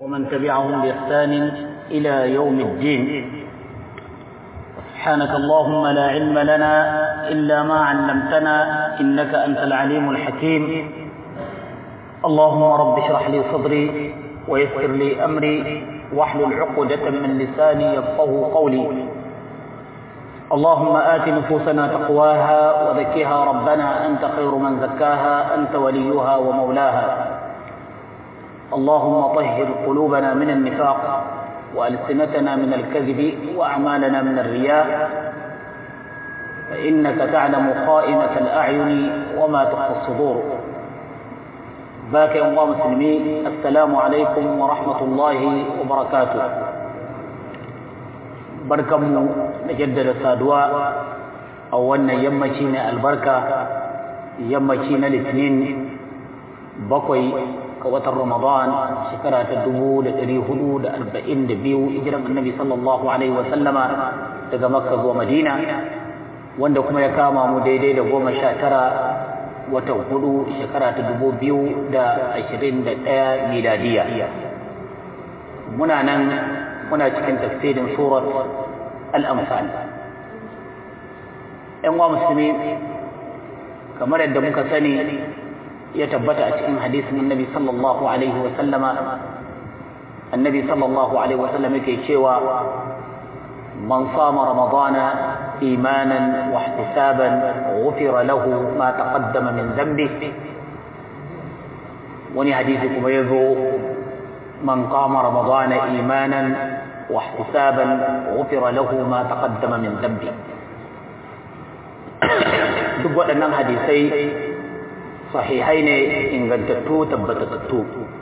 ومن تبعهم بإحسان إلى يوم الدين سبحانك اللهم لا علم لنا إلا ما علمتنا إنك أنت العليم الحكيم اللهم رب اشرح لي صدري ويسر لي أمري واحلل عقدة من لساني يفقه قولي اللهم آت نفوسنا تقواها وزكها ربنا أنت خير من زكاها أنت وليها ومولاها اللهم طهر قلوبنا من النفاق وألسنتنا من الكذب وأعمالنا من الرياء فإنك تعلم خائنة الأعين وما تخفي الصدور باك يا الله مسلمين السلام عليكم ورحمة الله وبركاته barkanmu da jaddada saduwa a wannan yammaci na albarka yammaci na litinin bakwai ga watan ramadan shekara ta dubu da ɗari hudu da arba'in da biyu hijiran annabi sallallahu alaihi wasallama daga makka zuwa madina wanda kuma ya kama mu daidai da goma sha tara watan hudu shekara ta dubu biyu da ashirin da ɗaya miladiya muna nan muna cikin tafsirin surat al-amfal ‘yan wa musulmi kamar yadda muka sani ya tabbata a cikin hadisin annabi sallallahu alaihi wa sallama annabi sallallahu alaihi wa sallam yake cewa man sama ramadana imanan wa ihtisaban ghufira lahu ma taqaddama min dhanbi wani hadisi kuma yazo man qama ramadana imanan واحتسابا غفر له ما تقدم من ذنبه duk waɗannan hadisai sahihai ne ingantattu tabbatattu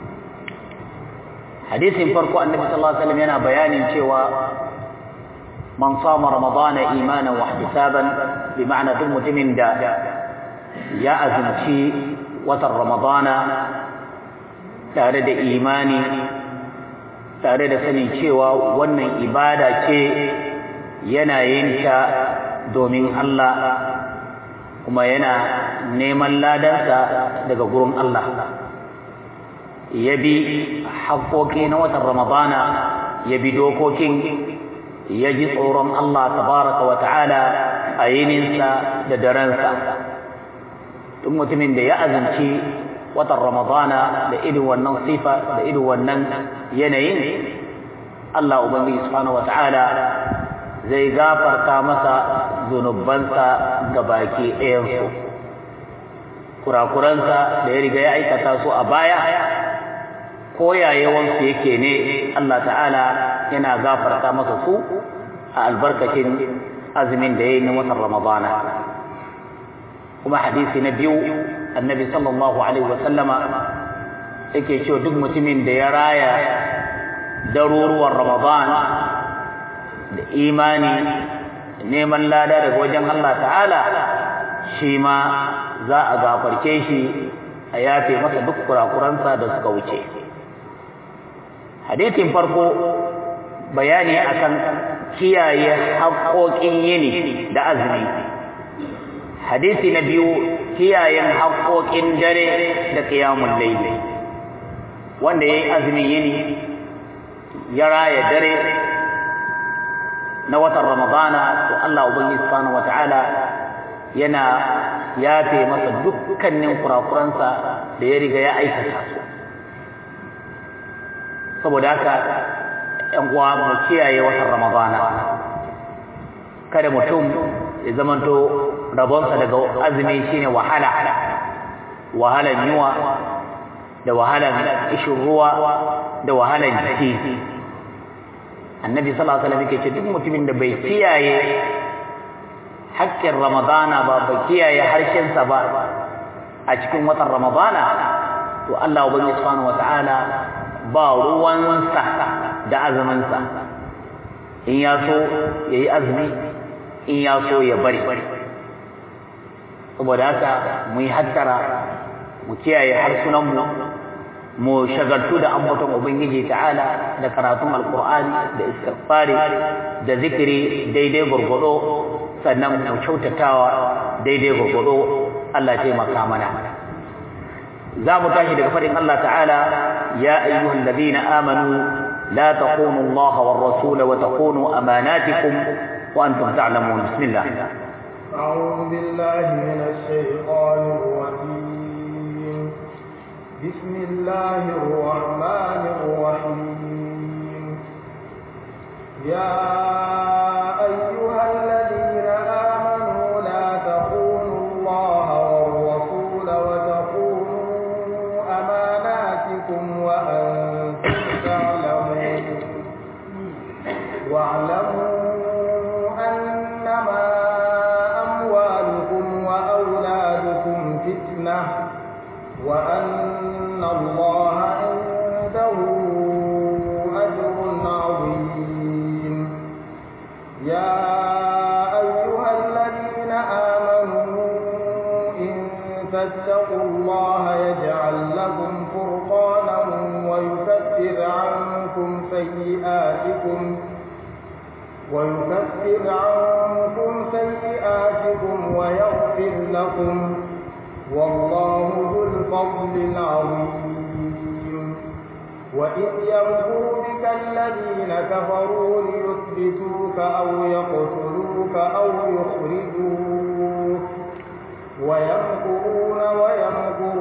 hadisin farko annabi sallallahu alaihi wasallam yana bayanin cewa man sama ramadana imanan wa ihtisaban bi ma'ana duk mutumin da ya azumci watan ramadana tare da imani tare da sanin cewa wannan ibada ce yana yin ta domin Allah kuma yana neman ladansa daga gurin Allah ya bi haƙoƙi na watan Ramadana ya bi dokokin ya ji tsoron Allah tabaraka wa ta'ala a yininsa da darensa duk mutumin da ya azumci watan ramadana da irin wannan sifa da irin wannan yanayin Allah ubangiji subhanahu wata'ala zai gafarta masa zunubansa ga baki ɗayansu kurakuransa da ya riga ya aikata su a baya ko yayawansu yake ne Allah ta'ala yana gafarta masa su a albarkacin azumin da ya yi na watan ramadana kuma hadisi na biyu annabi sallallahu alaihi wasallama yake cewa duk mutumin da ya raya daruruwan ramadan da imani neman lada daga wajen Allah ta'ala shi ma za a gafarce shi a yafe masa duk kurakuransa da suka wuce hadisin farko bayani akan kiyaye haƙoƙin yini da azumi hadisi na biyu kiyayen haƙoƙin dare da ƙiyamun laili wanda ya yi azumin yini ya raya dare na watan ramadana to Allah ubangi subhanahu wata'ala yana yafe masa dukkanin kurakuransa da ya riga ya aikata su saboda haka ‘yan uwa mu kiyaye watan ramadana kada mutum ya zamanto rabonsa daga azumi shine wahala wahalan yuwa da wahalan ishin ruwa da wahalan jiki annabi sallallahu alaihi wasallam yake ce duk mutumin da bai kiyaye haƙƙin ramadana ba bai kiyaye harshensa ba a cikin watan ramadana to Allah ubangiji subhanahu wataala ba ruwansa da azuminsa in ya so yayi azumi in ya so ya bari saboda haka mu yi hattara mu kiyaye harsunanmu mu shagaltu da ambaton ubangiji ta'ala da karatun alqur'ani da istighfari da zikiri daidai gurgudo sannan mu kyautatawa daidai gurgudo Allah ya taimaka mana za mu tashi daga faɗin Allah ta'ala يا أيها الذين آمنوا لا تخونوا الله والرسول وتخونوا أماناتكم وأنتم تعلمون بسم الله أعوذ بالله من الشيطان الرجيم بسم الله الرحمن الرحيم يا أيها الذين آمنوا لا تخونوا الله والرسول وتخونوا أماناتكم وأنتم تعلمون واعلموا أنما أموالكم وأولادكم فتنة وأن الله عنده أجر عظيم يا أيها الذين آمنوا إن تتقوا الله يجعل لكم فرقانا ويكفر عنكم سيئاتكم ويكفر عنكم سيئاتكم ويغفر لكم والله ذو الفضل العظيم وإذ يمكر بك الذين كفروا ليثبتوك أو يقتلوك أو يخرجوك ويمكرون ويمكر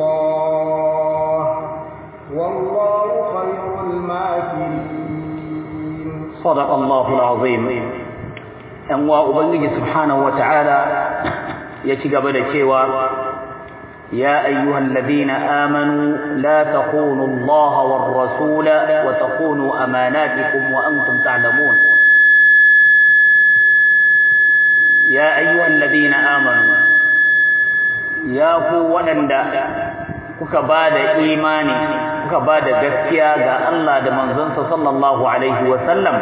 الله والله خير الماكرين صدق الله العظيم أن وأبلغ سبحانه وتعالى يتقبل الشيوى يا أيها الذين آمنوا لا تخونوا الله والرسول وتخونوا أماناتكم وأنتم تعلمون يا أيها الذين آمنوا يا قوة kuka ba da imani kuka ba da gaskiya ga Allah da manzonsa sallallahu alaihi wa sallam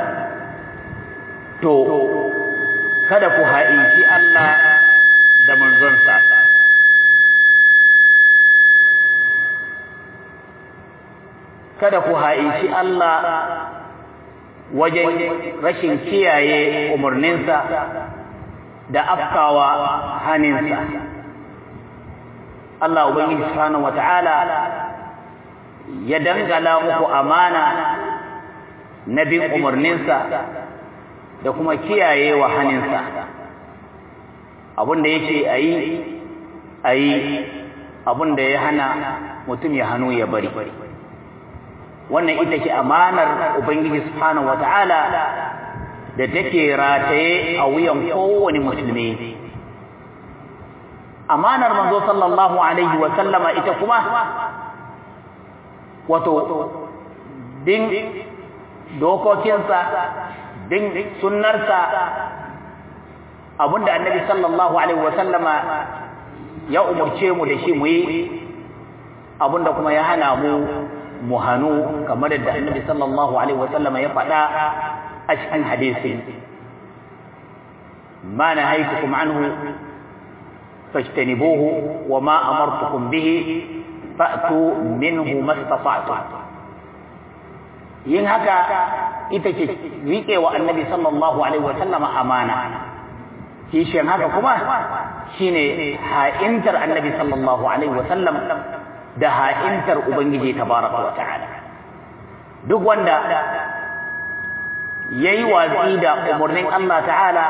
to kada ku ha'inci Allah da manzonsa kada ku ha'inci Allah wajen rashin kiyaye umarninsa da afkawa haninsa Allah Ubangiji Subhanahu wata'ala ya dangala muku amana na bin umarninsa da kuma kiyaye wa haninsa abinda yake ayi ayi abinda ya hana mutum ya hannu ya bari wannan ita ce amanar Ubangiji Subhanahu wata'ala da take rataye a wuyan kowane musulmi amanar manzo sallallahu alaihi wa sallama ita kuma wato din dokokinsa din sunnarsa abinda annabi sallallahu alaihi wa sallama ya umurce mu da shi mu yi abinda kuma ya hana mu mu hanu kamar da annabi sallallahu alaihi wa sallama ya faɗa a cikin hadisi ma nahaytukum anhu فاجتنبوه وما أمرتكم به فأتوا منه ما استطعتم yin haka ita ce riƙe wa annabi sallallahu alaihi wasallama amana kishin haka kuma shine ha'intar annabi sallallahu alaihi wasallam da ha'intar ubangiji tabaraka wa ta'ala duk wanda yayi watsi da umarnin Allah ta'ala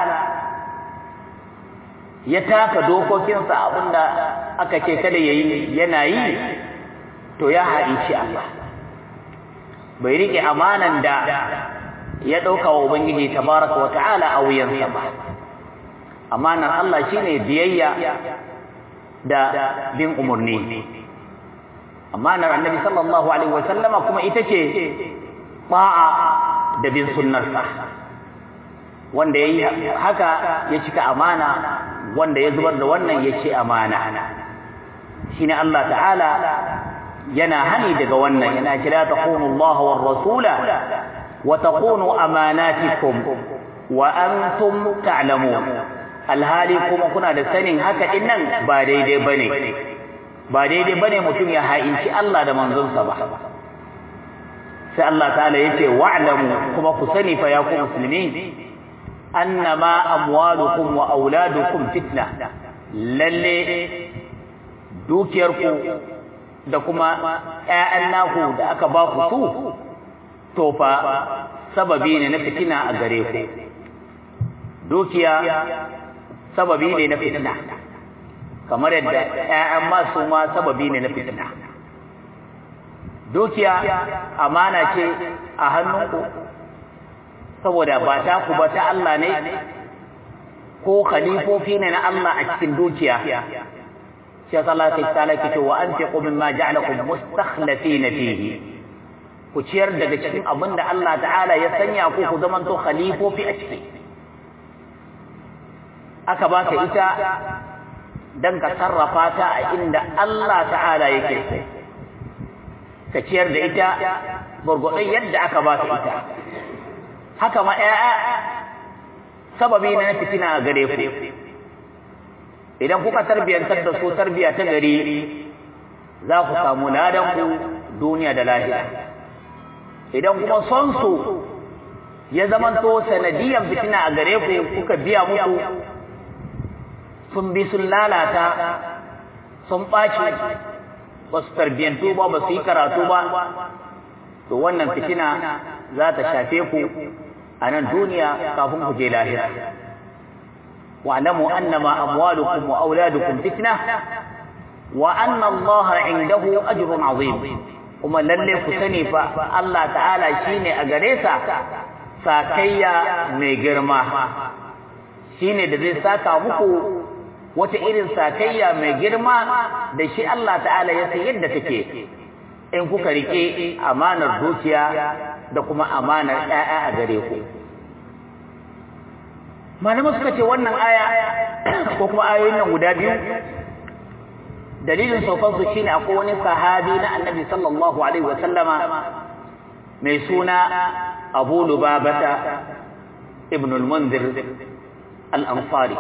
ya taka dokokinsa abinda aka ce kada yayi yana yi to ya haɗici Allah bai rike amanan da ya ɗauka wa ubangiji tabaraka wa ta'ala a wuyansa ba amanar Allah shine biyayya da bin umarni amanar annabi sallallahu alaihi wa sallama kuma ita ce ba'a da bin sunnarsa wanda yayi haka ya cika amana wanda ya zubar da wannan ya ce amana shine Allah ta'ala yana hani daga wannan yana kira taqunu Allah war rasula wa taqunu amanatikum wa antum ta'lamun alhali kuma kuna da sanin haka din nan ba daidai bane ba daidai bane mutum ya ha'inci Allah da manzonsa ba sai Allah ta'ala yace wa'lamu kuma ku sani fa ya ku musulmi annama amwalukum wa auladukum fitna lalle dukiyarku da kuma ƴaƴan naku da aka ba ku su to fa sababi ne na fitina a gare ku dukiya sababi ne na fitina kamar yadda ƴaƴan masu ma sababi ne na fitina dukiya amana ce a hannunku saboda ba ta ku ba ta Allah ne ko khalifofi ne na Allah a cikin dukiya sai Allah ta tsala ke wa anfiqu mimma ja'alakum mustakhlifina fihi ku ciyar daga cikin abin da Allah ta'ala ya sanya ku ku zamanto khalifofi a ciki aka baka ita dan ka sarrafa ta a inda Allah ta'ala yake so ka ciyar da ita gurgurdan yadda aka baka ita haka ma ƴaƴa sababi na fitina a gare ku idan kuka tarbiyantar da su tarbiya ta gari za ku samu ladan ku duniya da lahira idan kuma son su ya zamanto sanadiyan fitina a gare ku kuka biya musu sun bi sun lalata sun ɓaci ba su tarbiyantu ba ba su yi karatu ba to wannan fitina za ta shafe ku a nan duniya kafin ku je lahira wa'lamu annama amwalukum wa auladukum fitna wa anna Allah indahu ajrun azim kuma lalle ku sani fa Allah ta'ala shine a gare sa sakayya mai girma shine da zai saka muku wata irin sakayya mai girma da shi Allah ta'ala ya san yadda take in kuka rike amanar dukiya da kuma amanar ƴaƴa a gare ku malamai suka ce wannan aya ko kuma ayoyin nan guda biyu dalilin saukan su shine akwai wani sahabi na annabi sallallahu alaihi wa sallama mai suna Abu Lubabata ibn al-Munzir al-Ansari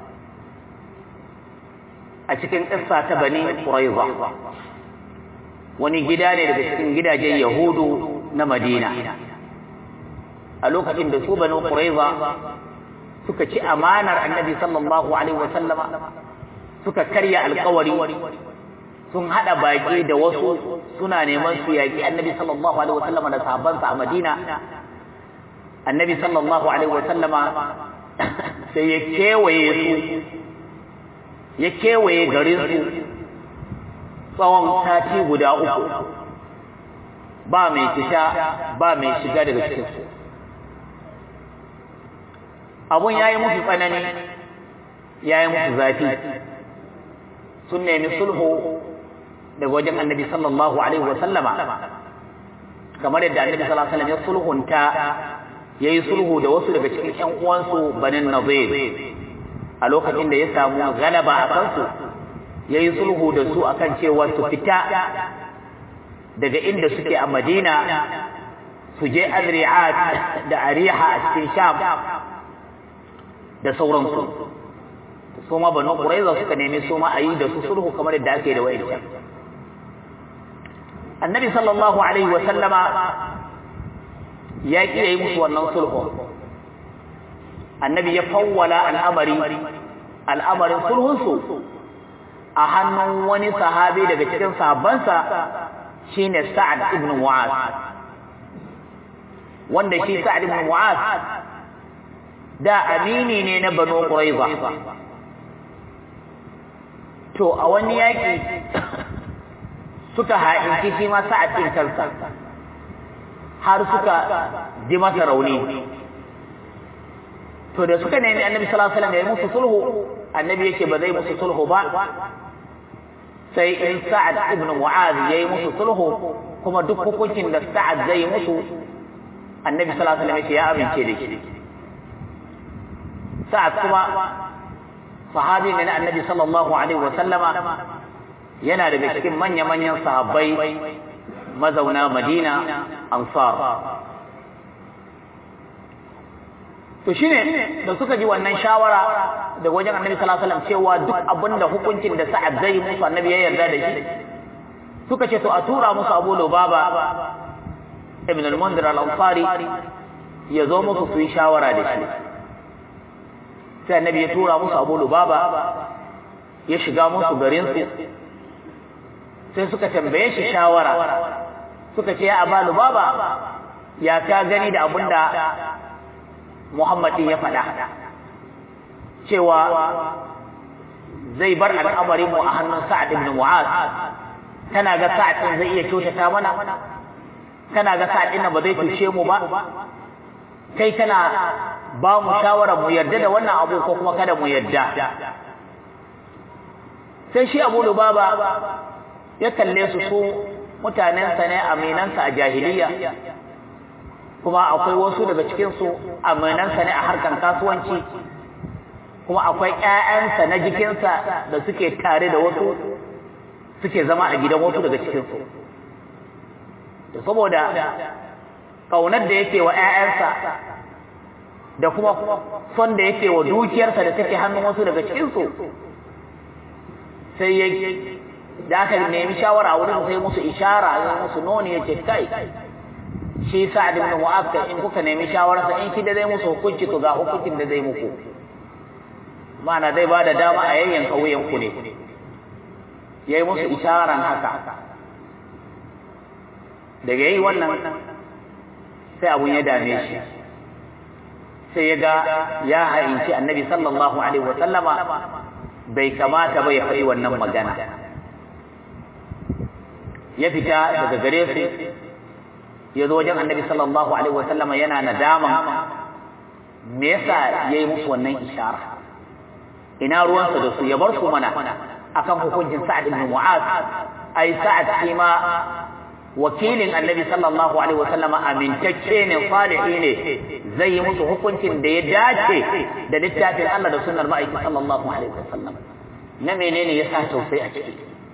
a cikin ƙissa ta Bani Quraiza wani gida ne daga cikin gidajen Yahudu na Madina a lokacin da su Bani Quraiza suka ci amanar Annabi sallallahu alaihi wa sallama suka karya alƙawari sun hada baki da wasu suna neman su yaki Annabi sallallahu alaihi wa sallama da sahabbansa a Madina Annabi sallallahu alaihi wa sallama sai ya kewaye su ya kewaye garinsu tsawon sati guda uku ba mai fita ba mai shiga daga cikinsu abun ya yi musu tsanani ya yi musu zafi sun nemi sulhu daga wajen annabi sallallahu alaihi wasallama kamar yadda annabi sallallahu alaihi wasallam ya sulhunta ya yi sulhu da wasu daga cikin ƴan uwansu banin nazir a lokacin da ya samu galaba a kansu ya yi sulhu da su akan cewa su fita daga inda suke a madina su je azri'at da ariha a cikin sham da sauransu su ma banu quraiza suka nemi su ma a yi da su sulhu kamar yadda ake da wa'incan annabi sallallahu alaihi wa sallama ya ƙi yi musu wannan sulhu annabi ya fawwala al'amari al'amarin sulhunsu a hannun wani sahabi daga cikin sahabbansa shine Sa'ad ibn Mu'az wanda shi Sa'ad ibn Mu'az da amini ne na Banu Quraiza to a wani yaki suka haɗinci shi ma Sa'ad din kansa har suka ji masa rauni to da suka nemi annabi sallallahu alaihi wasallam ya musu sulhu annabi yake ba zai musu sulhu ba sai in sa'ad ibn mu'az yayi musu sulhu kuma duk hukuncin da sa'ad zai musu annabi sallallahu alaihi wasallam ya amince da shi sa'ad kuma sahabi ne na annabi sallallahu alaihi wasallama yana daga cikin manya-manyan sahabbai mazauna madina ansar to shine da suka ji wannan shawara da wajen annabi sallallahu alaihi wasallam cewa duk abinda hukuncin da sa'ad zai musu annabi ya yarda da shi suka ce to a tura musu Abu Lubaba ibn al-Mundhir al-Ansari ya zo musu su yi shawara da shi sai annabi ya tura musu Abu Lubaba ya shiga musu garin su sai suka tambaye shi shawara suka ce ya abalu baba ya ka gani da abinda Muhammadin ya faɗa cewa zai bar al'amari mu a hannun Sa'ad ibn Mu'az kana ga Sa'ad din zai iya kyautata mana kana ga Sa'ad din ba zai tushe mu ba kai kana ba mu shawara mu yarda da wannan abu ko kuma kada mu yarda sai shi Abu Lubaba ya kalle su su mutanensa ne aminansa a jahiliya kuma akwai wasu daga cikin su aminansa ne a harkan kasuwanci kuma akwai ƴaƴansa na jikinsa da suke tare da wasu suke zama a gidan wasu daga cikin su da saboda kaunar da yake wa ƴaƴansa da kuma son da yake wa dukiyarsa da take hannun wasu daga cikin su sai ya da aka nemi shawara wurin sai musu ishara ya musu noni yace kai shi Sa'ad ibn Mu'adh in kuka nemi shawara sa in shi da zai musu hukunci to ga hukuncin da zai muku ma'ana zai bada dama a yayyan kauyen ku ne yayi musu isharan haka daga yayi wannan sai abun ya dame shi sai ya ga ya ha'inci annabi sallallahu alaihi wa sallama bai kamata ba ya faɗi wannan magana ya fita daga gare su ya zo wajen annabi sallallahu alaihi wa sallama yana nadama me yasa yayi musu wannan ishara ina ruwansa da su ya bar su mana akan hukuncin Sa'ad ibn Mu'az ai Sa'ad shi ma wakilin annabi sallallahu alaihi wa sallama amintacce ne salihi ne zai yi musu hukuncin da ya dace da littafin Allah da sunnar ma'aiki sallallahu alaihi wa sallam na menene yasa tausayi a ciki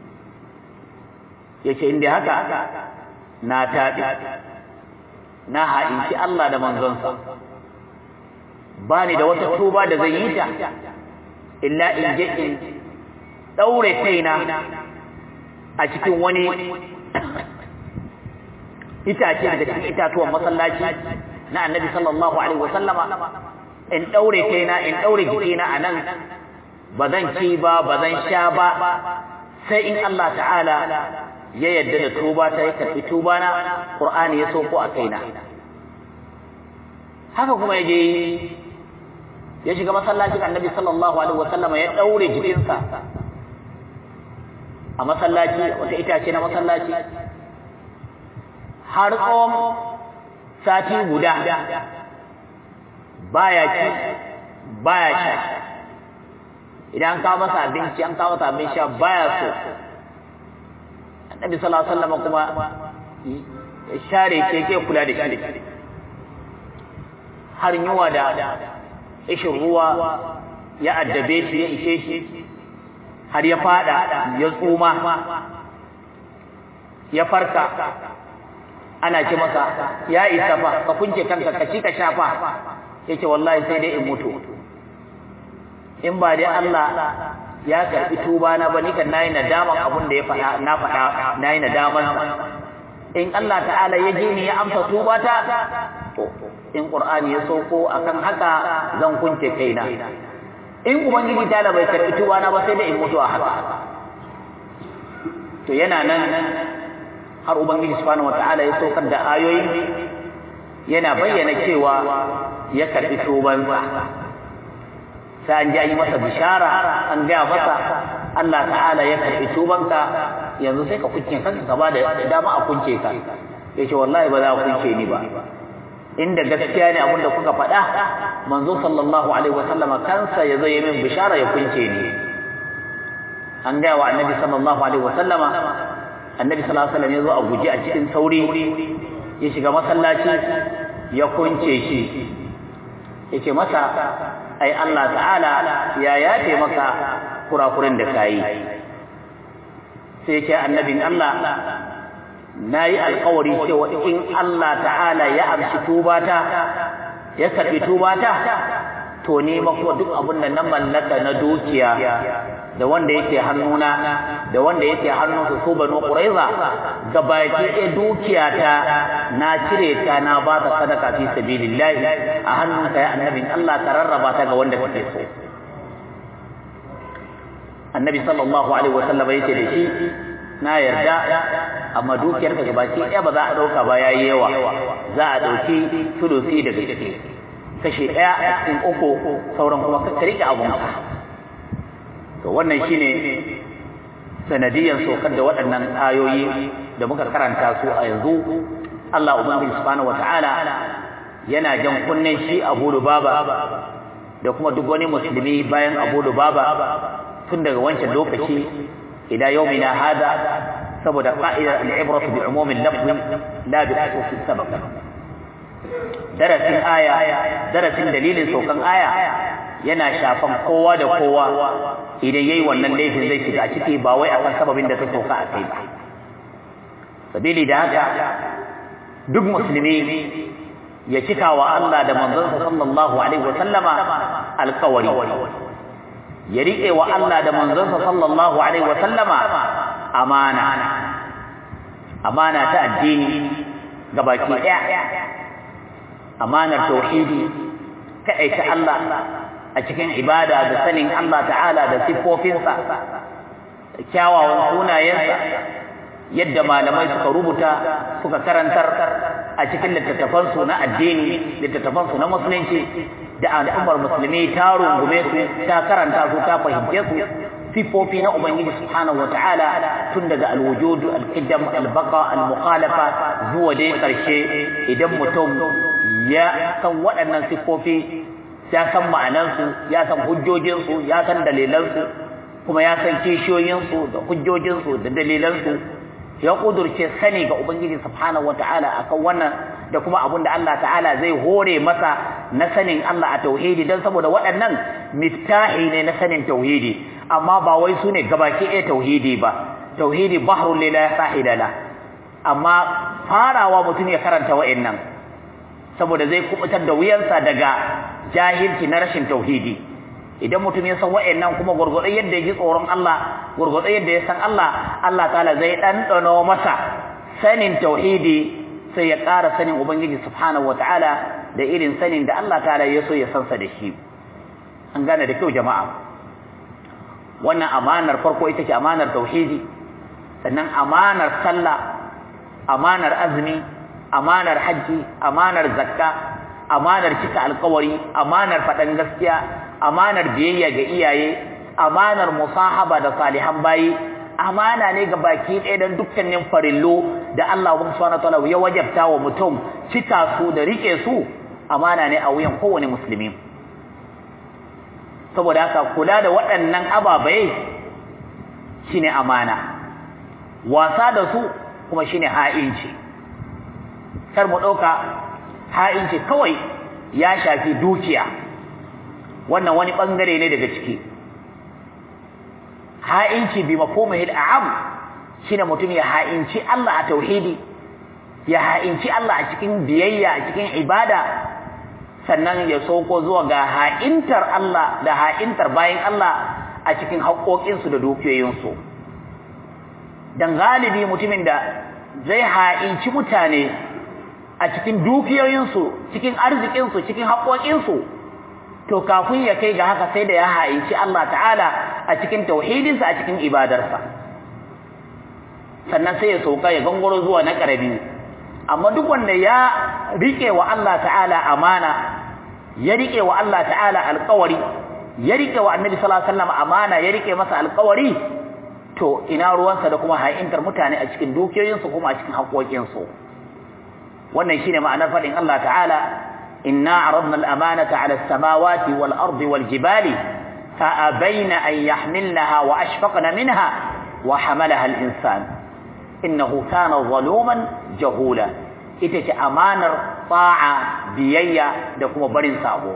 yace inda haka na tabi na ha'inci Allah da manzonsa bani da wata tuba da zai yi ta illa in je in daure kaina a cikin wani itace daga cikin itatuwan masallaci na annabi sallallahu alaihi wasallama in daure kaina in daure jikina anan bazan ci ba bazan sha ba sai in Allah ta'ala ya yadda da tuba ta ya karbi tuba na Qur'ani ya sauko a kaina haka kuma yaje ya shiga masallacin Annabi sallallahu alaihi wasallam ya daure jikinsa a masallaci wata itace na masallaci har tsawon sati guda baya ci baya sha idan an kawo masa abinci an kawo masa abin sha baya so annabi sallallahu alaihi wasallam kuma ya share keke kula da shi har yuwa da ishin ruwa ya addabe shi ya ishe shi har ya fada ya tsuma ya farka ana ce masa ya isa fa ka kunce kanka ka ci ka shafa yace wallahi sai dai in mutu in ba dai Allah ya karbi tuba na ba ni kan nayi nadaman abun da ya faɗa na faɗa nayi nadaman in Allah ta'ala ya ji ni ya amsa tuba ta to in Qur'ani ya sauko akan haka zan kunce kaina in ubangiji ta'ala bai karbi tuba na ba sai da in mutu a haka to yana nan har ubangiji subhanahu wata'ala ya saukar da ayoyi yana bayyana cewa ya karbi tubansa sai an ji an yi masa bishara an gaya masa Allah ta'ala ya karbi tubanka yanzu sai ka kunce kanka ka ba da dama a kunce ka yace wallahi ba za a kunce ni ba inda gaskiya ne abinda kuka faɗa manzo sallallahu alaihi wasallam kansa ya zo yi min bishara ya kunce ni an gaya wa annabi sallallahu alaihi wasallam annabi sallallahu alaihi wasallam ya zo a guje a cikin sauri ya shiga masallaci ya kunce shi yace masa ai Allah ta'ala ya yafe maka kurakuren da kayi sai yake annabin Allah nayi alƙawari cewa in Allah ta'ala ya amshi tubata ya karbi tubata to ni mako duk abin da na mallaka na dukiya da wanda yake hannuna da wanda yake hannunsu su banu quraiza gabaki ɗaya dukiyata na cire ta na ba ta sadaka fi sabilillahi a hannunka ya annabin Allah ka rarraba ta ga wanda kake so annabi sallallahu alaihi wasallam yace da shi na yarda amma dukiyar ka gabaki ɗaya ba za a ɗauka ba yayi yawa za a ɗauki sulusi daga ciki kashi ɗaya in uku sauran kuma ka rike abun ka to wannan shine sanadiyan sokar da waɗannan ayoyi da muka karanta su a yanzu Allah ubangiji subhanahu wataala yana jan kunnen shi Abu Lubaba da kuma duk wani musulmi bayan Abu Lubaba tun daga wancan lokaci ila yaumina hada saboda qa'ida al-ibratu bi umum al-lafzi la bi khusus sabab darasin aya darasin dalilin saukan aya yana shafan kowa da kowa idan yayi wannan laifin zai shiga a ciki ba wai akan sababin da ta sauka a kai ba sabili da haka duk musulmi ya cika wa Allah da manzonsa sallallahu alaihi wa sallama alƙawari ya riƙe wa Allah da manzonsa sallallahu alaihi wa sallama amana amana ta addini gabaki ɗaya amanar tauhidi kaɗaita Allah a cikin ibada da sanin Allah ta'ala da siffofinsa kyawawan sunayensa yadda malamai suka rubuta suka karantar a cikin littattafansu na addini littattafansu na musulunci da al'ummar musulmi ta rungume su ta karanta su ta fahimce su siffofi na ubangiji subhanahu wata'ala tun daga alwujud al-qidam al-baqa al-mukhalafa zuwa dai karshe idan mutum ya san waɗannan siffofi ya san ma'anansu ya san hujjojinsu ya san dalilansu kuma ya san kishiyoyinsu da hujjojinsu da dalilansu ya kudurce sani ga ubangiji subhanahu wataala akan wannan da kuma abin da Allah ta'ala zai hore masa na sanin Allah a tauhidi dan saboda waɗannan miftahi ne na sanin tauhidi amma ba wai su ne gabaki ɗaya tauhidi ba tauhidi bahrul la sahila la amma farawa mutum ya karanta wa'annan saboda zai kubutar da wuyansa daga jahilci na rashin tauhidi idan mutum ya san wa'annan kuma gurgurdan yadda ya ji tsoron Allah gurgurdan yadda ya san Allah Allah ta'ala zai ɗanɗano masa sanin tauhidi sai ya ƙara sanin ubangiji subhanahu wataala da irin sanin da Allah ta'ala ya so ya sansa da shi an gane da kyau jama'a wannan amanar farko ita ce amanar tauhidi sannan amanar sallah amanar azumi amanar hajji amanar zakka amanar cika alkawari amanar faɗan gaskiya amanar biyayya ga iyaye amanar musahaba da salihan bayi amana ne ga baki ɗaya don dukkanin farillo da Allah subhanahu wataala ya wajabta wa mutum cika su da rike su amana ne a wuyan kowane musulmi saboda haka kula da waɗannan ababai shine amana wasa da su kuma shine ha'inci kar mu ɗauka ha'inci kawai ya shafi dukiya wannan wani ɓangare ne daga ciki ha'inci bi mafhumihil a'am shine mutum ya ha'inci Allah a tauhidi ya ha'inci Allah a cikin biyayya a cikin ibada sannan ya soko zuwa ga ha'intar Allah da ha'intar bayin Allah a cikin haƙoƙinsu da dukiyoyinsu dan galibi mutumin da zai ha'inci mutane a cikin dukiyoyinsu cikin arzikinsu cikin haƙoƙinsu to kafin ya kai ga haka sai da ya ha'inci Allah ta'ala a cikin tauhidinsa a cikin ibadarsa sannan sai ya sauka ya gangaro zuwa na ƙarabi amma duk wanda ya rike wa Allah ta'ala amana ya rike wa Allah ta'ala alƙawari ya rike wa Annabi sallallahu alaihi wasallam amana ya rike masa alƙawari to ina ruwansa da kuma ha'intar mutane a cikin dukiyoyinsu kuma a cikin haƙoƙinsu wannan shine ma'anar faɗin Allah ta'ala إنا عرضنا الأمانة على السماوات والأرض والجبال فأبين أن يحملنها وأشفقن منها وحملها الإنسان إنه كان ظلوما جهولا إتك أمانر طاعة بيية دكم برن سابو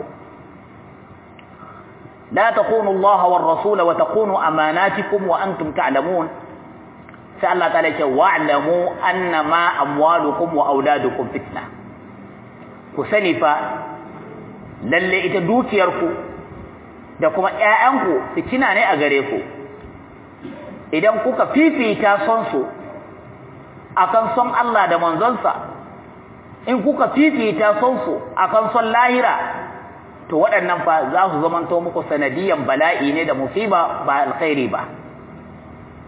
لا تخونوا الله والرسول وتخونوا أماناتكم وأنتم تعلمون سأل الله تعالى واعلموا أنما أموالكم وأولادكم فتنة ku sani fa lalle ita dukiyarku da kuma ƴaƴanku fitina ne a gare ku idan kuka fifita son su akan son Allah da manzonsa in kuka fifita son su akan son lahira to waɗannan fa za su zamanto muku sanadiyan bala'i ne da musiba ba alkhairi ba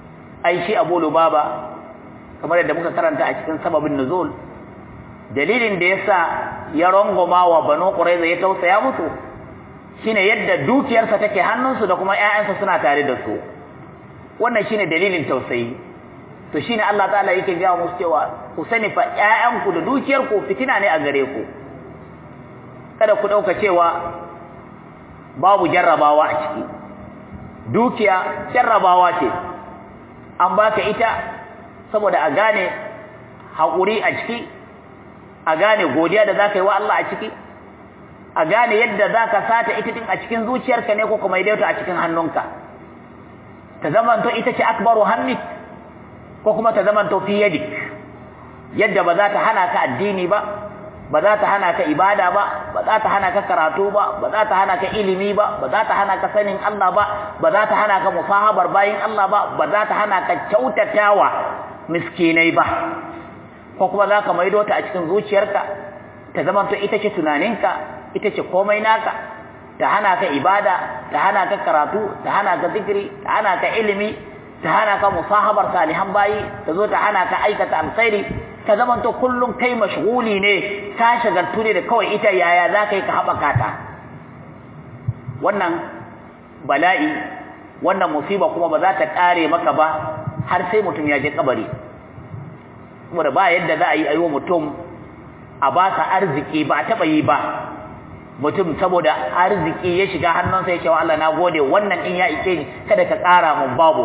ai shi Abu Lubaba kamar yadda muka karanta a cikin sababin nuzul dalilin da yasa ya rongoma wa Banu Qurayza ya tausaya musu shine yadda dukiyarsa take hannunsu da kuma ƴaƴansa suna tare da su wannan shine dalilin tausayi to shine Allah ta'ala yake ga musu cewa ku sani fa ƴaƴanku da dukiyarku fitina ne a gare ku kada ku dauka cewa babu jarrabawa a ciki dukiya jarrabawa ce an baka ita saboda a gane haƙuri a ciki a gane godiya da zaka yi wa Allah a ciki a gane yadda zaka sata ita din a cikin zuciyarka ne ko kuma idaita a cikin hannunka ta zamanto ita ce akbaru hammik ko kuma ta zamanto fi yadik yadda ba za ta hana ka addini ba ba za ta hana ka ibada ba ba za ta hana ka karatu ba ba za ta hana ka ilimi ba ba za ta hana ka sanin Allah ba ba za ta hana ka musahabar bayin Allah ba ba za ta hana ka kyautatawa miskinai ba ko kuma za ka maido ta a cikin zuciyarka ta zamanto ita ce tunaninka ita ce komai naka ta hana ka ibada ta hana ka karatu ta hana ka zikiri ta hana ka ilimi ta hana ka musahabar salihan bayi ta zo ta hana ka aikata alkhairi ka zamanto kullum kai mashghuli ne ka shagaltu ne da kawai ita yaya za ka yi ka haɓaka ta wannan bala'i wannan musiba kuma ba za ta ƙare maka ba har sai mutum ya je kabari saboda ba yadda za a yi wa mutum a ba sa arziki ba a taɓa yi ba mutum saboda arziki ya shiga hannunsa ya ce wa Allah na gode wannan in ya ike ni kada ka ƙara mun babu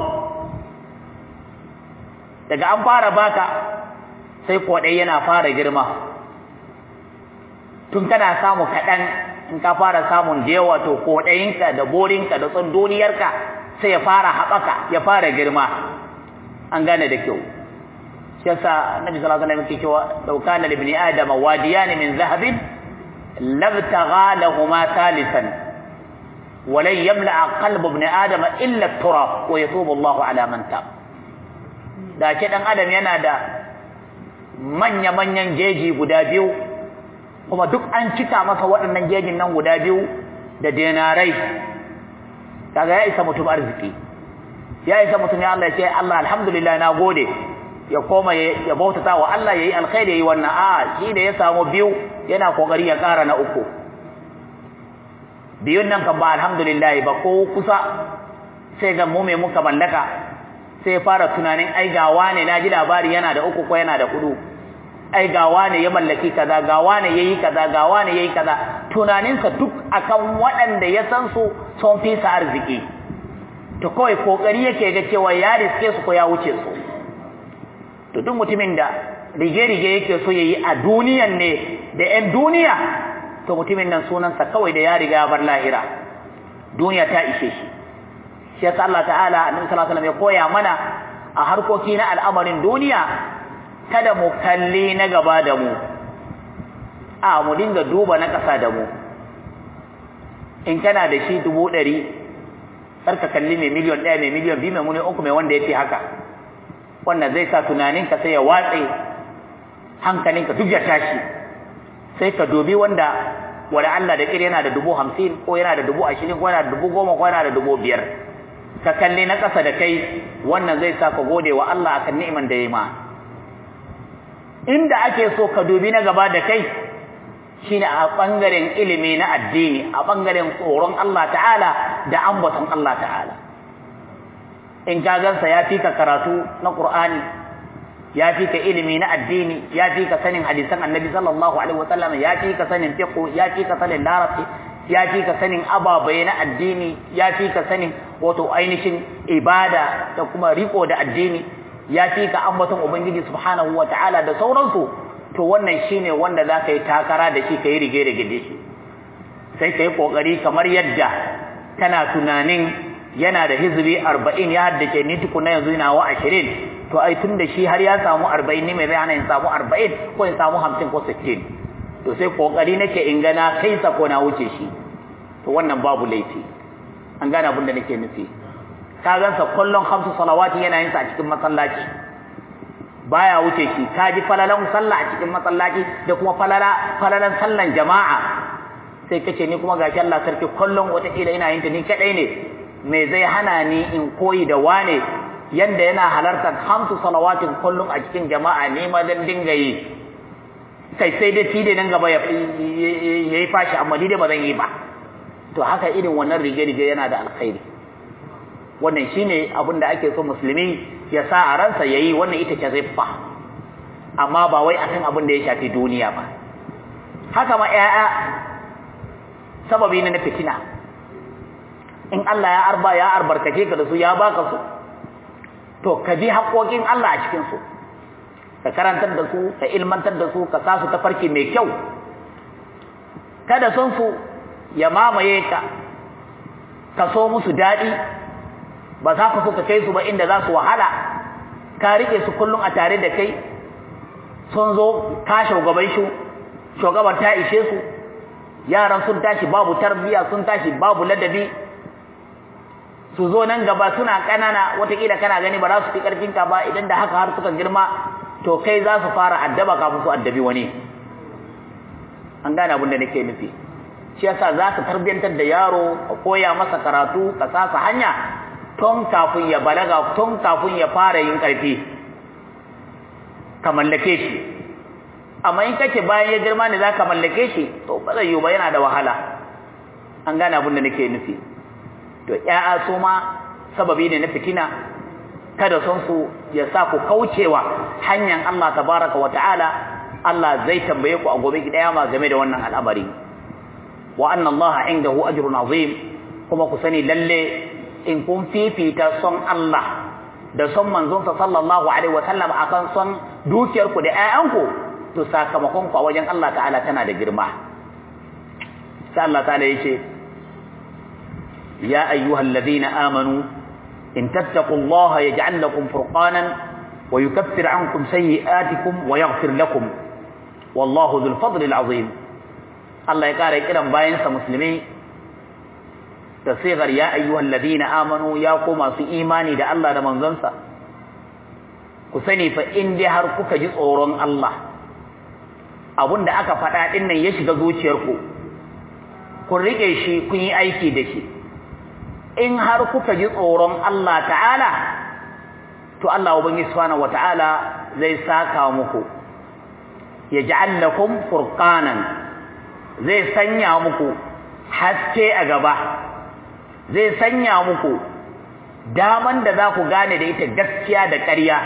daga an fara baka sai kwaɗai yana fara girma tun kana samu kaɗan in ka fara samun da yawa to kwaɗayinka da borinka da tsunduniyarka sai ya fara haɓaka ya fara girma an gane da kyau shi yasa annabi sallallahu alaihi wasallam yake cewa law kana libni adama wadiyan min zahabin labtagha lahumma thalithan ولن يملأ قلب ابن آدم إلا التراب ويتوب الله على من تاب da ce dan adam yana da manya-manyan jeji guda biyu kuma duk an cika masa waɗannan jejin nan guda biyu da denarai kaga ya isa mutum arziki ya isa mutum ya Allah ya ce Allah alhamdulillah na gode ya koma ya bautata wa Allah yayi alkhairi yayi wannan a shi da ya samu biyu yana kokari ya ƙara na uku biyun nan kan ba alhamdulillah ba ko kusa sai ga mu me muka mallaka sai fara tunanin ai ga wane na ji labari yana da uku ko yana da hudu ai ga wane ya mallaki kaza ga wane yayi kaza ga wane yayi kaza tunaninsa duk akan waɗanda ya san su sun fi sa arziki to kawai kokari yake ga cewa ya riske su ko ya wuce su to duk mutumin da rige-rige yake so yayi a duniyan ne da 'yan duniya to mutumin nan sunansa kawai da ya riga bar lahira duniya ta ishe shi shi yasa Allah ta'ala annabi sallallahu alaihi wasallam ya koya mana a harkoki na al'amarin duniya kada mu kalli na gaba da mu a mu dinga duba na ƙasa da mu in kana da shi dubu ɗari ka kalli mai miliyon ɗaya mai miliyon biyu mai muni uku mai wanda ya fi haka wannan zai sa tunaninka sai ya watse hankalinka duk ya tashi sai ka dubi wanda wala Allah da kire yana da dubu hamsin ko yana da dubu ashirin ko yana da dubu goma ko yana da dubu biyar ka kalli na ƙasa da kai wannan zai sa ka gode wa Allah akan ni'iman da ya ma inda ake so ka dubi na gaba da kai shine a bangaren ilimi na addini a bangaren tsoron Allah ta'ala da ambaton Allah ta'ala in ka gansa ya fi ka karatu na Qur'ani ya fi ka ilimi na addini ya fi ka sanin hadisan Annabi sallallahu alaihi wasallam ya fi ka sanin fiqh ya fi ka sanin larabci ya fi ka sanin ababai na addini ya fi ka sanin wato ainihin ibada da kuma riko da addini ya fi ka ambaton ubangiji subhanahu wataala da sauransu to wannan shine wanda zaka yi takara da shi kai rige rige da shi sai kai kokari kamar yadda kana tunanin yana da hizbi 40 ya haddace ni tukuna yanzu ina wa 20 to ai tunda shi har ya samu 40 ne mai zai hana in samu 40 ko in samu 50 ko 60 to sai kokari nake in ga na kai sa ko na wuce shi to wannan babu laifi an gane abin da nake nufi ka gansa kullun khamsu salawati yana yin sa a cikin masallaci baya wuce shi ka ji falalan sallah a cikin masallaci da kuma falala falalan sallan jama'a sai kace ni kuma gashi Allah sarki kullun wata kila ina yin ta ni kadai ne me zai hana ni in koyi da wane yanda yana halartar hamsu salawatin kullum a cikin jama'a ne ma dan dinga yi kai sai dai tide nan gaba ya yi fashi amma ni dai ba zan yi ba to haka irin wannan rige-rige yana da alkhairi wannan shine abin da ake so musulmi ya sa a ransa yayi wannan ita ce ziffa amma ba wai akan abin da ya shafi duniya ba haka ma ƴaƴa sababi ne na fitina in Allah ya arba ya albarkace ka da su ya baka su to ka bi haƙoƙin Allah a cikin su ka karantar da su ka ilmantar da su ka sa su ta farki mai kyau kada son su ya mamaye ka ka so musu daɗi ba za ka so ka kai su ba inda za su wahala ka rike su kullum a tare da kai sun zo ka shugaban shi shugaban ta ishe su yaran sun tashi babu tarbiya sun tashi babu ladabi su zo nan gaba suna kanana watakila kana gani ba za su fi karfin ka ba idan da haka har suka girma to kai za su fara addaba kafin su addabi wani an gane abin da nake nufi shi yasa za ka tarbiyantar da yaro ka koya masa karatu ka sasa hanya tun kafin ya balaga tun kafin ya fara yin karfi ka mallake shi amma in kace bayan ya girma ne za ka mallake shi to ba zai yiwu ba yana da wahala an gane abin da nake nufi to ƴaƴa su ma sababi ne na fitina kada son su ya sa ku kaucewa hanyar Allah tabaraka wa ta'ala Allah zai tambaye ku a gobe kiyama game da wannan al'amari wa anna Allah indahu ajrun azim kuma ku sani lalle in kun fifita son Allah da son manzon sa sallallahu alaihi wa sallam akan son dukiyar ku da ƴaƴanku to sakamakon ku a wajen Allah ta'ala tana da girma sai Allah ta'ala yace يا أيها الذين آمنوا إن تتقوا الله يجعل لكم فرقانا ويكفر عنكم سيئاتكم ويغفر لكم والله ذو الفضل العظيم الله يقال كلام باين مسلمين تصيغر يا أيها الذين آمنوا يا قوم في إيماني دا الله دا منزنسا كسني فإن دي هركك جزء الله abun da aka faɗa ɗin nan ya shiga zuciyarku kun riƙe shi kun yi aiki da shi in har kuka ji tsoron Allah ta'ala to Allah ubangi subhanahu wata'ala zai saka muku ya ja'al lakum furqanan zai sanya muku haske a gaba zai sanya muku daman da za ku gane da ita gaskiya da ƙarya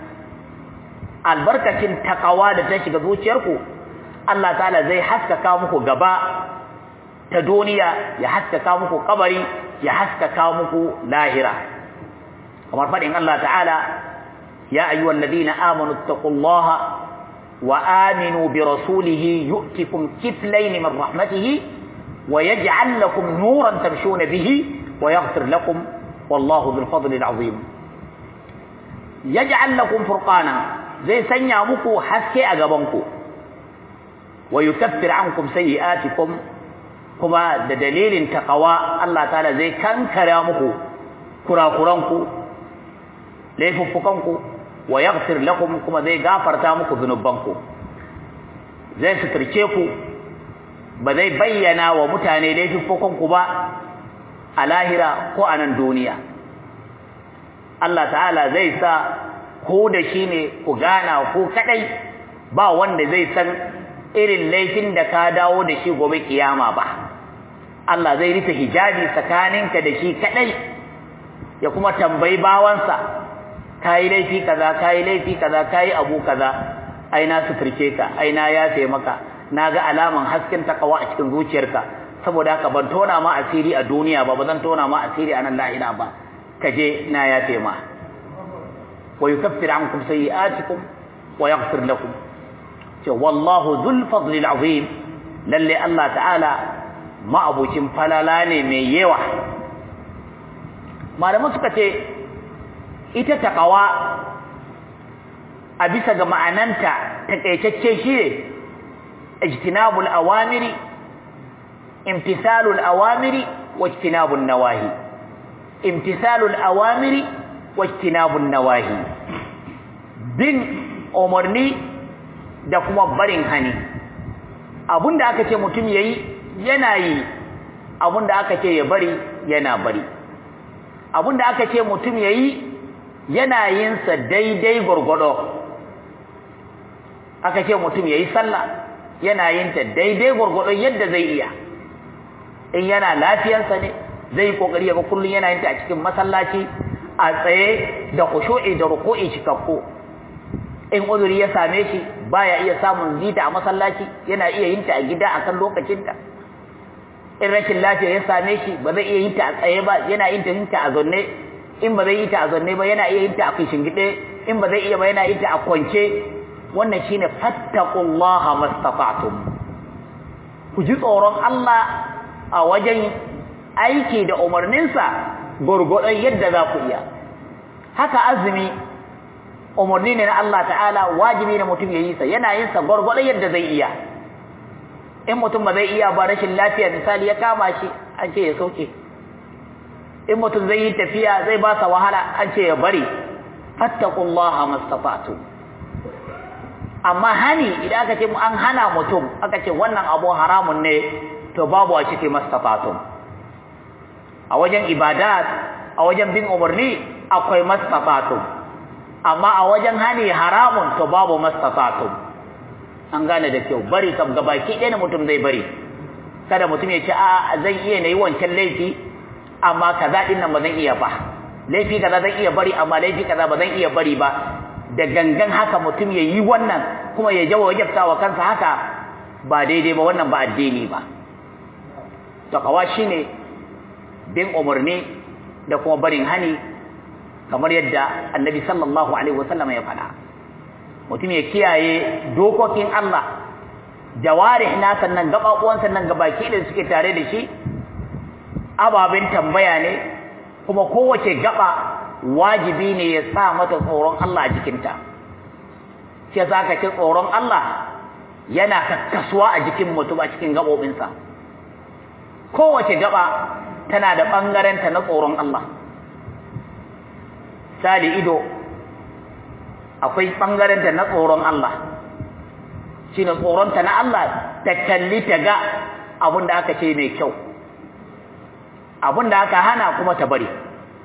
albarkacin takawa da ta shiga zuciyarku Allah ta'ala zai haskaka muku gaba ta duniya ya haskaka muku kabari ya haskaka muku lahira kamar fadin Allah ta'ala ya ayyuhal ladina amanu taqullaha wa aminu bi rasulihi yu'tikum kiflayn min rahmatihi wa yaj'al lakum nuran tamshuna bihi wa yaghfir lakum wallahu dhul fadli al'azim yaj'al lakum furqana zai sanya muku haske a gaban ku wa yukaffir ankum sayyi'atikum kuma da dalilin taqwa Allah ta'ala zai kankara muku kurakuranku laifuffukanku wa yaghfir lakum kuma zai gafarta muku zunubanku zai suturce ku ba zai bayyana wa mutane laifuffukanku ba a lahira ko a nan duniya Allah ta'ala zai sa ko da shi ne ku gana ku kadai ba wanda zai san irin laifin da ka dawo da shi gobe kiyama ba Allah zai rufe hijabi tsakaninka da shi kadai ya kuma tambayi bawansa kai laifi kaza kai laifi kaza kai abu kaza ai na suturce ka ai na yafe maka naga alaman hasken takawa a cikin zuciyarka saboda haka ban tona ma asiri a duniya ba bazan tona ma asiri a nan lahira ba kaje na yafe ma wa yukaffir ankum sayi'atikum wa yaghfir lakum ce wallahu dhul fadli al'azim lalle Allah ta'ala ma'abucin falala ne mai yawa malamu suka ce ita taqwa a bisa ga ma'ananta takaitacce shi ne ijtinabul awamiri imtisalul awamiri wa ijtinabun nawahi imtisalul awamiri wa ijtinabun nawahi bin umarni da kuma barin hani abinda aka ce mutum yayi yana yi abinda aka ce ya bari yana bari abinda aka ce mutum yayi yana yin sa daidai gurgudo aka ce mutum yayi sallah yana yin ta daidai gurgudo yadda zai iya in yana lafiyarsa ne zai kokari ga kullun yana yin ta a cikin masallaci a tsaye da khushu'i da ruku'i cikakku in uzuri ya same shi baya iya samun zita a masallaci yana iya yin ta a gida akan lokacin ta in rashin lafiya ya same shi ba zai iya yin ta a tsaye ba yana yin ta yin ta a zonne in ba zai yi ta a zonne ba yana iya yin ta a kishingide in ba zai iya ba yana yin ta a kwance wannan shine fattaqullaha mastata'tum ku ji tsoron Allah a wajen aiki da umarninsa gurgurdan yadda za ku iya haka azumi umarni ne na Allah ta'ala wajibi ne mutum ya yi sa yana yin sa gurgurdan yadda zai iya in mutum ba zai iya ba rashin lafiya misali ya kama shi an ce ya sauke in mutum zai yi tafiya zai ba sa wahala an ce ya bari fattaqullaha mastata'tum amma hani idan aka ce an hana mutum aka ce wannan abu haramun ne to babu a cikin mastata'tum a wajen ibadat a wajen bin umarni akwai mastata'tum amma a wajen hani haramun to babu mastata'tum an gane da kyau bari kam gabaki ɗaya ne mutum zai bari kada mutum ya ce a zan iya nayi wancan laifi amma kaza din nan ba zan iya ba laifi kaza zan iya bari amma laifi kaza ba zan iya bari ba da gangan haka mutum ya yi wannan kuma ya jawo wajabta wa kansa haka ba daidai ba wannan ba addini ba takawa shine bin umarni da kuma barin hani kamar yadda annabi sallallahu alaihi wasallam ya faɗa mutum ya kiyaye dokokin Allah jawarih na sannan gababuwan sannan gabaki da suke tare da shi ababen tambaya ne kuma kowace gaba wajibi ne ya sa mata tsoron Allah a jikinta shi yasa aka ce tsoron Allah yana kakkasuwa a jikin mutum a cikin gabobinsa kowace gaba tana da ɓangarenta na tsoron Allah sali ido akwai ɓangarenta na tsoron Allah shi ne tsoronta na Allah ta kalli ta ga abin da aka ce mai kyau abin da aka hana kuma ta bari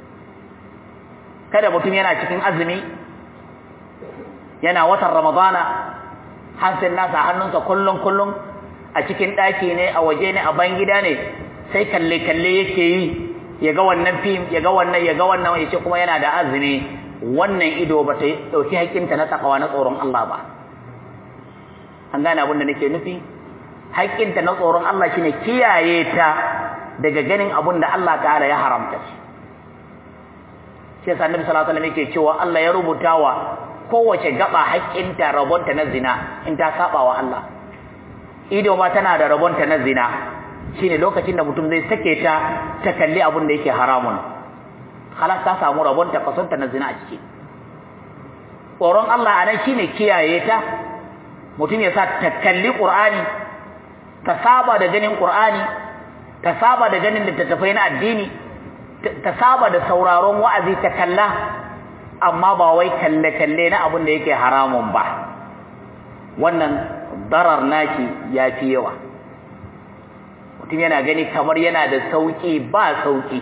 kada mutum yana cikin azumi yana watan ramadana hansin nasa hannunsa kullum kullum a cikin ɗaki ne a waje ne a ban gida ne sai kalle kalle yake yi ya ga wannan fim ya ga wannan ya ga wannan ya ce kuma yana da azumi wannan ido ba ta ɗauki haƙƙinta na takawa na tsoron Allah ba an gane abin da nake nufi haƙƙinta na tsoron Allah shine kiyaye ta daga ganin abin da Allah ta'ala ya haramta shi shi yasa annabi sallallahu alaihi wasallam yake cewa Allah ya rubuta wa kowace gaba haƙƙinta rabonta na zina in ta saba wa Allah ido ma tana da rabonta na zina shine lokacin da mutum zai sake ta ta kalli abin da yake haramun halas ta samu rabonta kasonta na zina a ciki tsoron Allah anan shine kiyaye ta mutum ya sa ta kalli Qur'ani ta saba da ganin Qur'ani ta saba da ganin littattafai na addini ta saba da sauraron wa'azi ta kalla amma ba wai kalle-kalle na abin da yake haramun ba wannan darar naki ya fi yawa mutum yana gani kamar yana da sauƙi ba sauƙi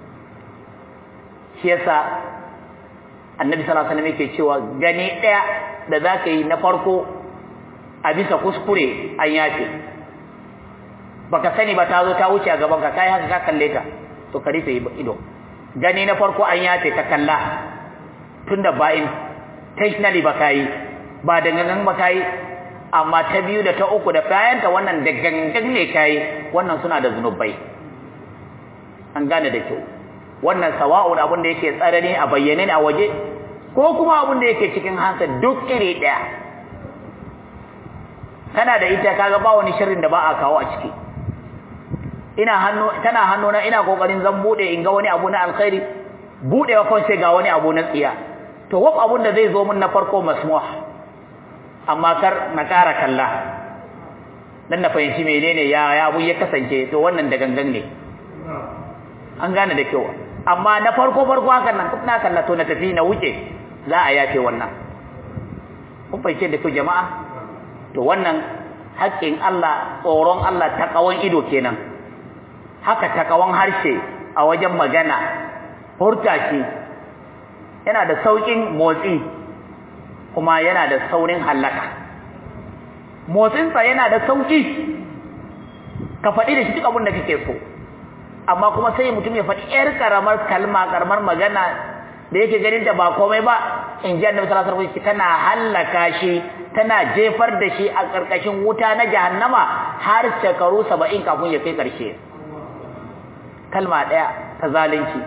shi yasa annabi sallallahu alaihi wasallam yake cewa gani ɗaya da za ka yi na farko a bisa kuskure an yafe baka sani ba ta zo ta wuce a gaban ka kai haka ka kalle ta to ka rufe ido gani na farko an yafe ka kalla tunda ba intentionally ba kai ba da gangan ba kai amma ta biyu da ta uku da kayanta wannan da gangan ne kai wannan suna da zunubai an gane da kyau wannan sawa'un abin da yake tsarani a bayyane ne a waje ko kuma abin da yake cikin hansa duk iri daya kana da ita kaga ba wani sharrin da ba a kawo a ciki ina hannu tana hannuna ina kokarin zan bude in ga wani abu na alkhairi budewa kawai sai ga wani abu na tsiya to waf abun da zai zo min na farko masmuh amma kar na kara kalla dan na fahimci menene ya ya abu ya kasance to wannan da gangan ne an gane da kyau amma na farko farko hakan nan na kalla to na tafi na wuce za a yafe wannan kun fahimce da kyau jama'a to wannan haƙƙin Allah tsoron Allah takawan ido kenan haka takawan harshe a wajen magana furta shi yana da saukin motsi kuma yana da saurin hallaka motsinsa yana da sauki ka faɗi da shi duk abin da kake so amma kuma sai mutum ya faɗi ƴar karamar kalma karamar magana da yake ganin ta ba komai ba in ji annabi sallallahu alaihi wasallam tana hallaka shi tana jefar da shi a karkashin wuta na jahannama har shekaru 70 kafin ya kai karshe kalma daya ta zalunci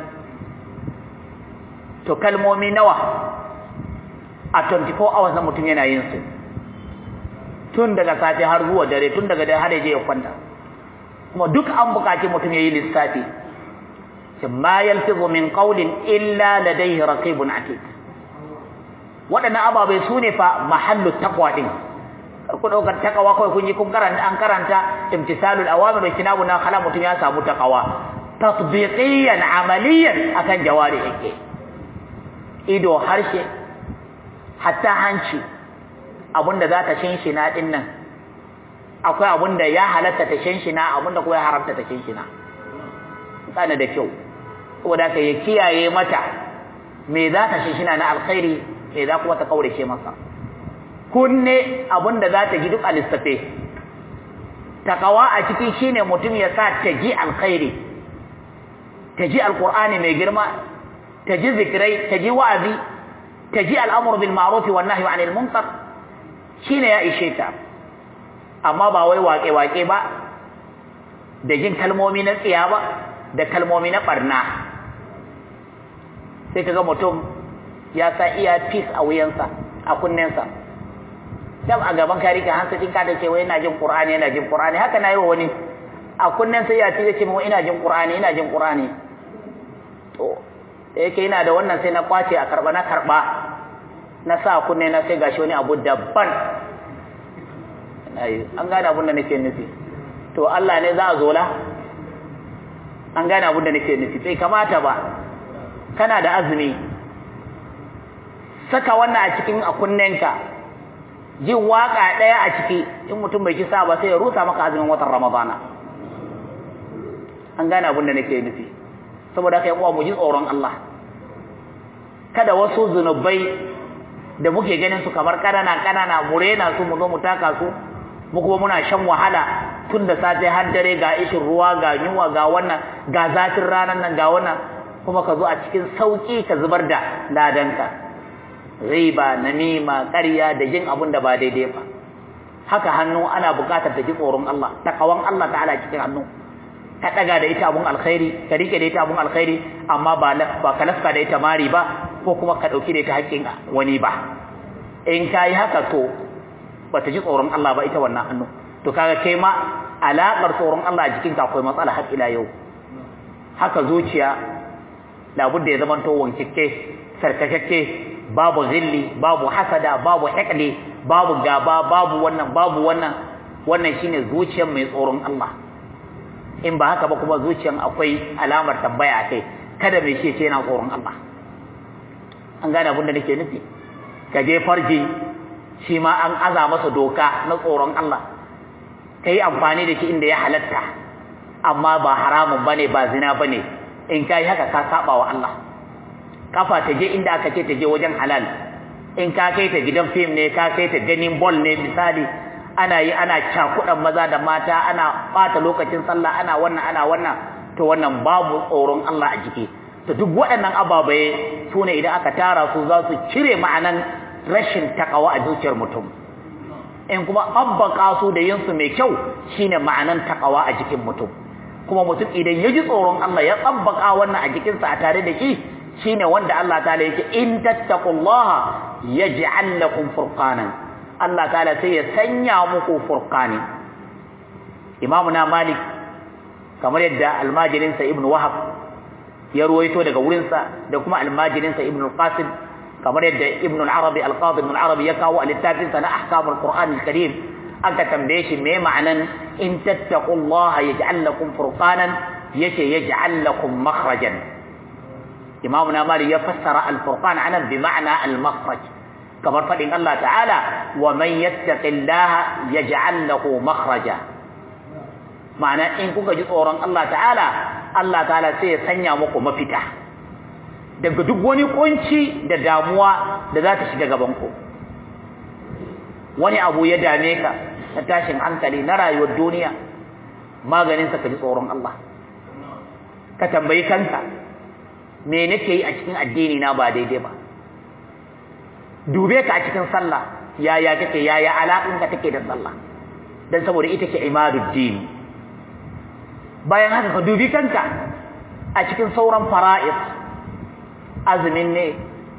to kalmomi nawa a 24 hours na mutum yana yin su tun daga safe har zuwa dare tun daga dare har ya je ya kwanta kuma duk an bukaci mutum yayi lissafi ma yalfizu min qawlin illa ladayhi raqibun atid wadannan ababai sune fa mahallu taqwa din ku daukar taqwa kai kun yi kun karanta an karanta imtisalul awamir wa kinabu na khala mutum ya samu taqwa tatbiqiyan amaliyan akan jawari yake ido harshe hatta hanci abunda za ta shinshina din nan akwai abunda ya halatta ta shinshina abunda kuma ya haramta ta shinshina kana da kyau saboda ka ya kiyaye mata me za ta shinshina na alkhairi me za kuma ta kaurace masa kunne abunda za ta ji duk a lissafe takawa a ciki shine mutum ya sa ta ji alkhairi ta ji alqur'ani mai girma ta ji zikirai ta ji wa'azi ta ji al'amur bil ma'ruf wan nahyi 'anil munkar shine ya ishe ta amma ba wai waƙe waƙe ba da jin kalmomi na tsiya ba da kalmomi na barna sai kaga mutum ya sa iya peace a wuyansa a kunnensa dam a gaban kari ka hansa din ka da cewa ina jin qur'ani ina jin qur'ani haka na yi wa wani a kunnensa ya ce ce mu ina jin qur'ani ina jin qur'ani to da yake ina da wannan sai na kwace a karba na karba na sa kunne na sai gashi wani abu daban an gane abin da nake nufi to Allah ne za a zola an gane abin da nake nufi bai kamata ba kana da azumi saka wannan a cikin a kunnenka jin waka daya a ciki in mutum bai kisa ba sai ya rusa maka azumin watan ramadana an gane abin da nake nufi saboda haka uwa mu ji tsoron Allah kada wasu zunubai da muke ganin su kamar kanana kanana mu rena su mu zo mu taka su mu kuma muna shan wahala tun da safe har dare ga ishin ruwa ga yunwa ga wannan ga zafin ranar nan ga wannan kuma ka zo a cikin sauki ka zubar da ladanka riba namima ƙarya da jin abun da ba daidai ba haka hannu ana buƙatar ta ji tsoron Allah takawan Allah ta'ala cikin hannu ka daga da ita abun alkhairi ka rike da ita abun alkhairi amma ba ba ka lafka da ita mari ba ko kuma ka dauki da ita haƙƙin wani ba in kai haka to bata ji tsoron Allah ba ita wannan hannu to kaga kai ma alaƙar tsoron Allah a jikinka akwai matsala har ila yau haka zuciya labudda ya zamanto wankikke sarkakakke babu zilli babu hasada babu hikli babu gaba babu wannan babu wannan wannan shine zuciyar mai tsoron Allah in ba haka ba kuma zuciyar akwai alamar tambaya a kai kada mai ce yana tsoron Allah an gane abin da nake nufi ka je farji shi ma an aza masa doka na tsoron Allah ka yi amfani da shi inda ya halatta amma ba haramun bane ba zina bane in ka yi haka ka saba wa Allah kafa ta je inda aka ce ta je wajen halal in ka kai ta gidan fim ne ka kai ta ganin ball ne misali ana yi ana cakudan maza da mata ana bata lokacin sallah ana wannan ana wannan to wannan babu tsoron Allah a jiki to duk waɗannan ababaye su ne idan aka tara su za su cire ma'anan rashin takawa a zuciyar mutum in kuma abbaka su da yin su mai kyau shine ma'anan takawa a jikin mutum kuma mutum idan ya ji tsoron Allah ya tsabbaka wannan a jikinsa a tare da shi shine wanda Allah ta'ala yake in tattaqullaha yaj'al lakum furqanan Allah ta'ala sai ya sanya muku furqani Imam na Malik kamar yadda almajirin sa Ibn Wahab ya ruwaito daga wurin sa da kuma almajirin sa Ibn Qasim kamar yadda Ibn al-Arabi al-Qadi Ibn al-Arabi ya kawo a littafin sa na ahkamul Qur'an al-Karim aka tambaye shi me ma'anan in tattaqullaha yaj'al lakum furqanan yace yaj'al lakum makhrajan imamuna mali ya fassara al-furqan anan bi ma'na al-makhraj kamar fadin Allah ta'ala wa man yattaqillaha yaj'al lahu makhraja ma'ana in kuka ji tsoron Allah ta'ala Allah ta'ala sai ya sanya muku mafita daga duk wani kunci da damuwa da za ta shiga gaban ku wani abu ya dame ka na tashin hankali na rayuwar duniya maganin sa ka ji tsoron Allah ka tambayi kanka me nake yi a cikin addini na ba daidai ba dube ka a cikin sallah yaya kake yaya alaƙin ka take da sallah dan saboda ita ce imaduddin bayan haka ka dubi kanka a cikin sauran fara'id azumin ne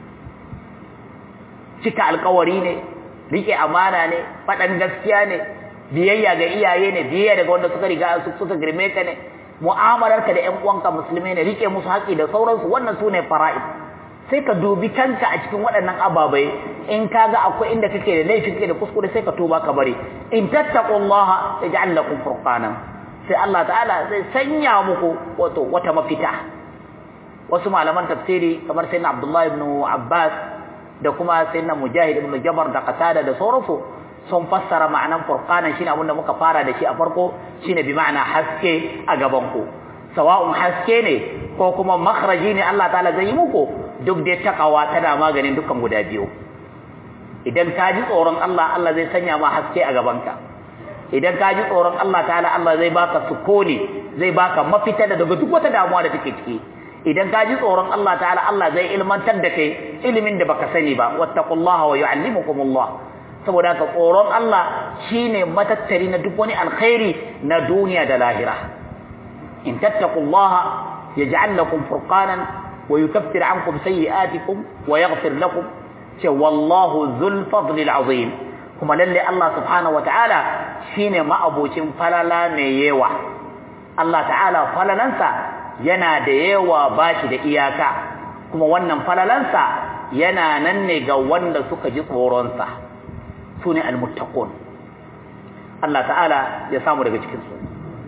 cika alƙawari ne rike amana ne faɗan gaskiya ne biyayya ga iyaye ne biyayya daga wanda suka riga suka girme ka ne mu'amalarka da ƴan uwanka musulmai ne rike musu haƙi da sauransu wannan su ne fara'id sai ka dubi kanka a cikin waɗannan ababai in ka ga akwai inda kake da laifin kake da kuskure sai ka tuba ka bari in tattaqullaha yaj'al lakum furqanan sai Allah ta'ala zai sanya muku wato wata mafita wasu malaman tafsiri kamar sayyidina Abdullah ibn Abbas da kuma sayyidina Mujahid ibn Jabr da Qatada da sauransu sun fassara ma'anan furqanan shine abin da muka fara da shi a farko shine bi ma'ana haske a gaban ku sawa'un haske ne ko kuma makhraji ne Allah ta'ala zai yi muku duk dai takawa tana maganin dukkan guda biyu idan ka ji tsoron Allah Allah zai sanya ma haske a gabanka idan ka ji tsoron Allah ta'ala Allah zai baka sukuni zai baka mafita da daga duk wata damuwa da take ciki idan ka ji tsoron Allah ta'ala Allah zai ilmantar da kai ilimin da baka sani ba wattaqullaha wa yu'allimukumullah saboda ka tsoron Allah shine matattari na duk wani alkhairi na duniya da lahira in tattaqullaha yaj'al lakum furqanan ويكفر عنكم سيئاتكم ويغفر لكم والله ذو الفضل العظيم kuma lalle Allah subhanahu wataala shine ma'abocin falala mai yawa Allah ta'ala falalansa yana da yawa bashi da iyaka kuma wannan falalansa yana nan ne ga wanda suka ji tsoronsa sune almuttaqun Allah ta'ala ya samu daga cikin su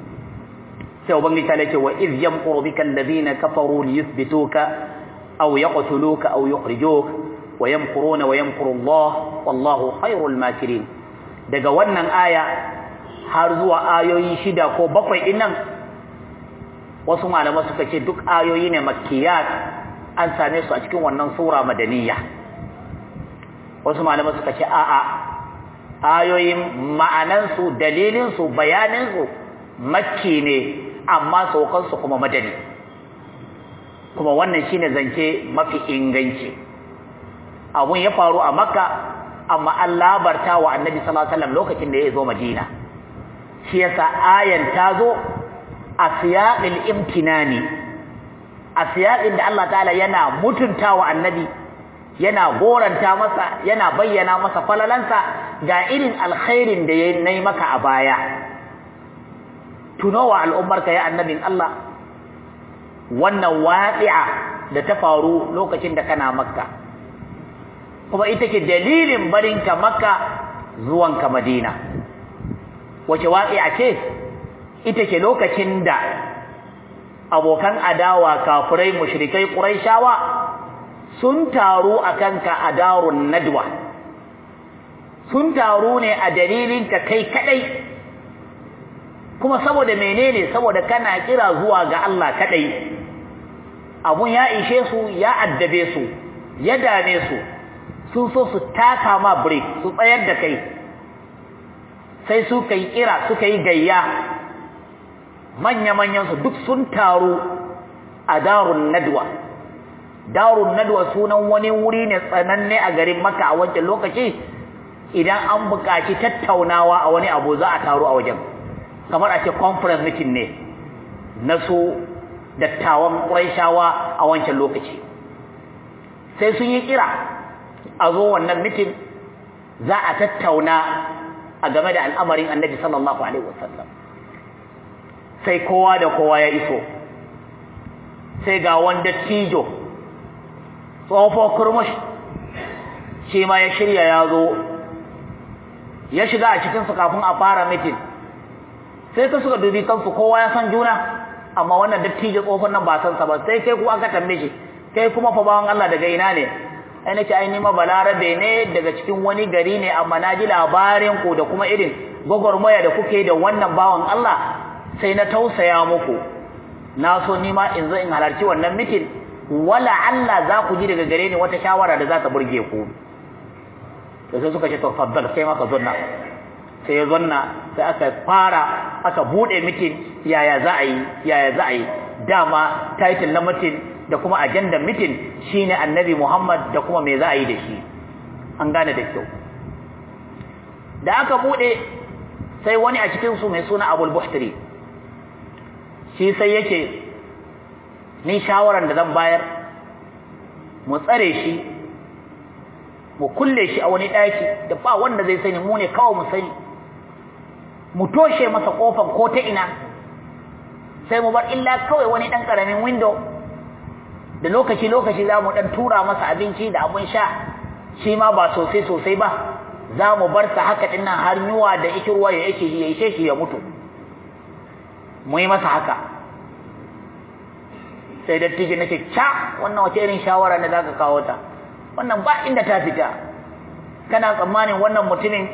sai ubangiji ta ce wa iz yamquru bika alladhina kafaru liyuthbituka aw yaqtuluka aw yukhrijuk wa yamquruna wa yamquru Allah wallahu khairul makirin daga wannan aya har zuwa ayoyi shida ko bakwai din nan wasu malama suka ce duk ayoyi ne makkiyat an same su a cikin wannan sura madaniya wasu malama suka ce a'a ayoyin ma'anansu dalilinsu bayaninsu makki ne amma saukansu kuma madani kuma wannan shine zance mafi inganci abun ya faru a makka amma an labarta wa annabi sallallahu alaihi wasallam lokacin da ya zo madina shi yasa ayan ta zo a siyaqil imtinani a siyaqin da Allah ta'ala yana mutuntawa annabi yana goranta masa yana bayyana masa falalansa ga irin alkhairin da ya nayi maka a baya tunowa al'ummarka ya annabin Allah wannan waqi'a da ta faru lokacin da kana makka kuma ita ke dalilin barinka makka zuwanka madina wace waqi'a ce ita ke lokacin da abokan adawa kafirai mushrikai quraishawa sun taru akan ka a darun nadwa sun taru ne a dalilin ka kai kadai kuma saboda menene saboda kana kira zuwa ga Allah kadai abun ya ishe su ya addabe su ya dame su sun so su taka ma break su tsayar da kai sai su kai kira suka yi gayya manya-manyan su duk sun taru a darun nadwa darun nadwa sunan wani wuri ne tsananne a garin maka a wancan lokaci idan an buƙaci tattaunawa a wani abu za a taru a wajen kamar a ce conference meeting ne na su dattawan ƙuraishawa a wancan lokaci sai sun yi kira a zo wannan meeting za a tattauna a game da al'amarin annabi sallallahu alaihi wasallam sai kowa da kowa ya iso sai ga wanda tijo tsofo kurmush shi ma ya shirya ya zo ya shiga a cikinsu kafin a fara mitin sai ka suka dubi kansu kowa ya san juna amma wannan dattijo tsofon nan ba san sa ba sai kai kuma aka tambaye shi kai kuma fa bawan Allah daga ina ne ai nace ai nima balarabe ne daga cikin wani gari ne amma na ji labarin ku da kuma irin gwagwarmaya da kuke da wannan bawan Allah sai na tausaya muku na so nima in zo in halarci wannan mitin wala Allah za ku ji daga gare ni wata shawara da za ta burge ku to sai suka ce to faddal sai maka zonna sai ya zonna sai aka fara aka bude mitin yaya za a yi yaya za a yi dama title na mitin da kuma agenda mitin shine annabi Muhammad da kuma me za a yi da shi an gane da kyau da aka bude sai wani a cikin su mai suna Abul Buhtari shi sai yake ni shawaran da zan bayar mu tsare shi mu kulle shi a wani daki da ba wanda zai sani mu ne kawai mu sani mu toshe masa kofar ko ta ina sai mu bar illa kawai wani dan karamin window da lokaci lokaci za mu dan tura masa abinci da abun sha shi ma ba sosai sosai ba za mu bar sa haka din nan har yuwa da ikirwa ya yake ya ishe shi ya mutu mu yi masa haka sai dattijo nake ca wannan wace irin shawara ne zaka kawo ta wannan ba inda ta fita kana tsammanin wannan mutumin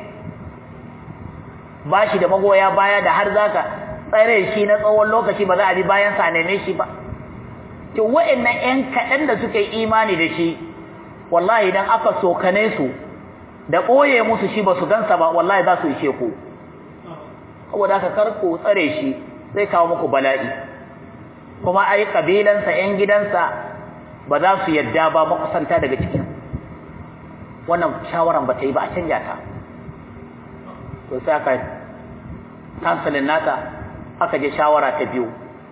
ba shi da magoya baya da har zaka tsare shi na tsawon lokaci ba za a bi bayan sa neme shi ba to wa'annan ƴan kaɗan da suka yi imani da shi wallahi idan aka sokane su da ɓoye musu shi ba su gansa ba wallahi za su ishe ku saboda haka kar ku tsare shi zai kawo muku bala'i kuma ai kabilansa ƴan gidansa ba za su yadda ba makusanta daga cikin wannan shawaran ba ta yi ba a canja ta to sai aka kansalin nata aka je shawara ta biyu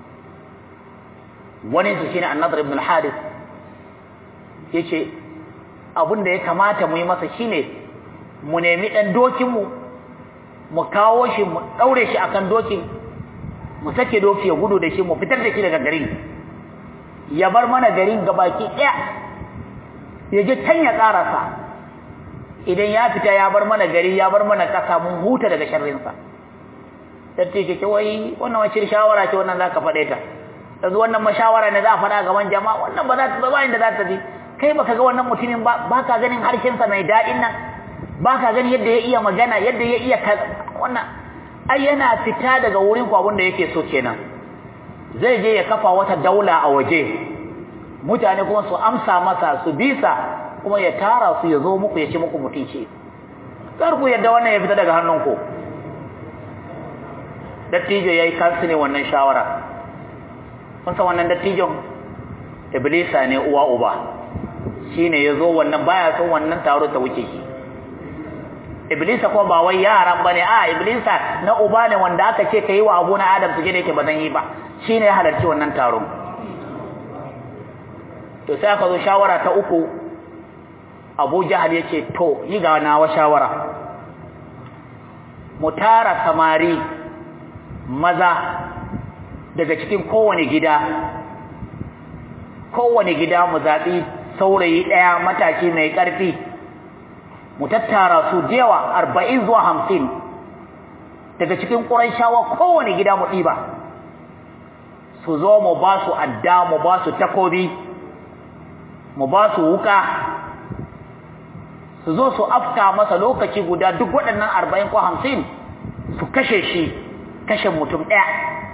wani su shine annabi ibn al-harith yace abin da ya kamata mu yi masa shine mu nemi dan dokin mu mu kawo shi mu daure shi akan dokin mu sake doki ya gudu da shi mu fitar da shi daga garin ya bar mana garin gabaki daya ya je can ya karasa idan ya fita ya bar mana gari ya bar mana kasa mun huta daga sharrin sa dace ce wai wannan wacce shawara ce wannan zaka fade ta yanzu wannan mashawara ne za a fada gaban jama'a wannan ba za ta ba inda za ta bi kai baka ga wannan mutumin ba baka ganin harshen sa mai dadin nan baka ganin yadda ya iya magana yadda ya iya wannan ai yana fita daga wurin ku abinda yake so kenan zai je ya kafa wata daula a waje mutane kuma su amsa masa su bisa kuma ya tara su ya zo muku ya ci muku mutunci kar ku yadda wannan ya fita daga hannunku dattijo yayi kansu ne wannan shawara kun san wannan dattijon iblisa ne uwa uba shine yazo wannan baya son wannan taro ta wuce shi iblisa ko ba wai yaran bane a iblisa na uba ne wanda aka ce kai wa abu na adam suje da yake bazan yi ba shine ya halarci wannan taron to sai aka zo shawara ta uku Abu Jahal yace to yi ga nawa shawara mu tara samari maza daga cikin kowane gida kowane gida mu zabi saurayi daya matashi mai karfi mu tattara su jewa 40 zuwa 50 daga cikin Qurayshawa kowane gida mu diba su zo mu ba su adda mu ba su takobi mu ba su wuka su zo su afka masa lokaci guda duk waɗannan 40 ko 50 su kashe shi kashe mutum ɗaya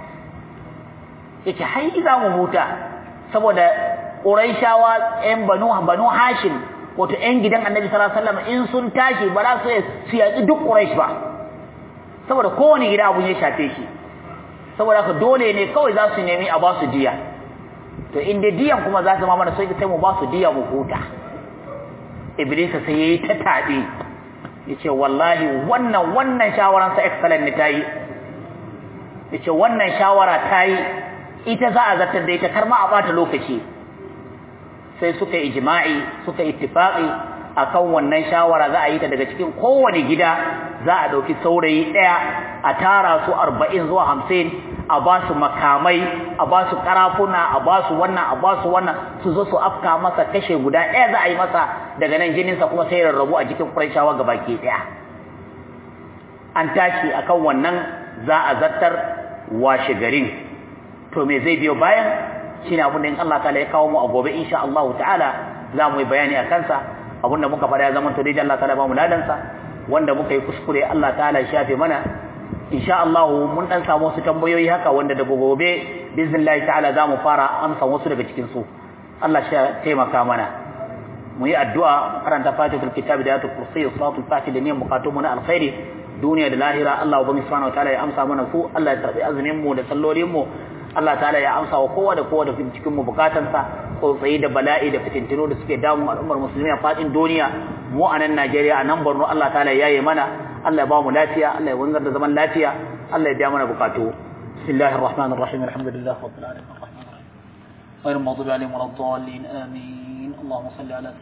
yake hai za mu huta saboda Qurayshawa ƴan Banu Banu Hashim wato ƴan gidan Annabi sallallahu alaihi wasallam in sun tashi ba za su su yaki duk Quraysh ba saboda kowane gida abun ya shafe shi saboda haka dole ne kawai za su nemi a ba su diya to in dai diyan kuma za su ma mana sai sai mu ba su diya mu huta Iblisa sai yayi ta tabe yace wallahi wannan wannan shawaran sa excellent ne tayi yace wannan shawara tayi ita za a zartar da ita kar ma a bata lokaci sai suka ijma'i suka ittifaqi akan wannan shawara za a yi ta daga cikin kowane gida za a dauki saurayi daya a tara su 40 zuwa 50 a ba su makamai a ba su karafuna a ba su wannan a ba su wannan su zo su afka masa kashe guda daya za a yi masa daga nan jinin sa kuma sai rarrabu a cikin Qurayshawa gabaki daya an tashi akan wannan za a zartar washe garin to me zai biyo bayan shine abin da in Allah ta'ala ya kawo mu a gobe insha Allah ta'ala za mu yi bayani a kansa abin da muka fara ya zama to dai Allah ta'ala ba mu ladan sa wanda muka yi kuskure Allah ta'ala ya shafe mana insha Allah mun dan samu wasu tambayoyi haka wanda daga gobe bizillahi ta'ala za mu fara amsa wasu daga cikin su Allah shi taimaka mana mu yi addu'a karanta fatihatul kitab da ayatul kursi salatul fatih da niyyar bukatun mu na alkhairi duniya da lahira Allah ubangi subhanahu wataala ya amsa mana su Allah ya tarbi azumin mu da sallolin mu Allah ta'ala ya amsa wa kowa da kowa da cikin mu bukatansa tsautsayi da bala'i da fitintino da suke damun al'ummar musulmi a fadin duniya mu a nan Najeriya a nan Borno Allah ta'ala ya yaye mana Allah ya ba mu lafiya Allah ya wanzar da zaman lafiya Allah ya biya mana bukatu bismillahir rahmanir rahim alhamdulillahi rabbil alamin غير المغضوب عليهم ولا الضالين آمين اللهم صل على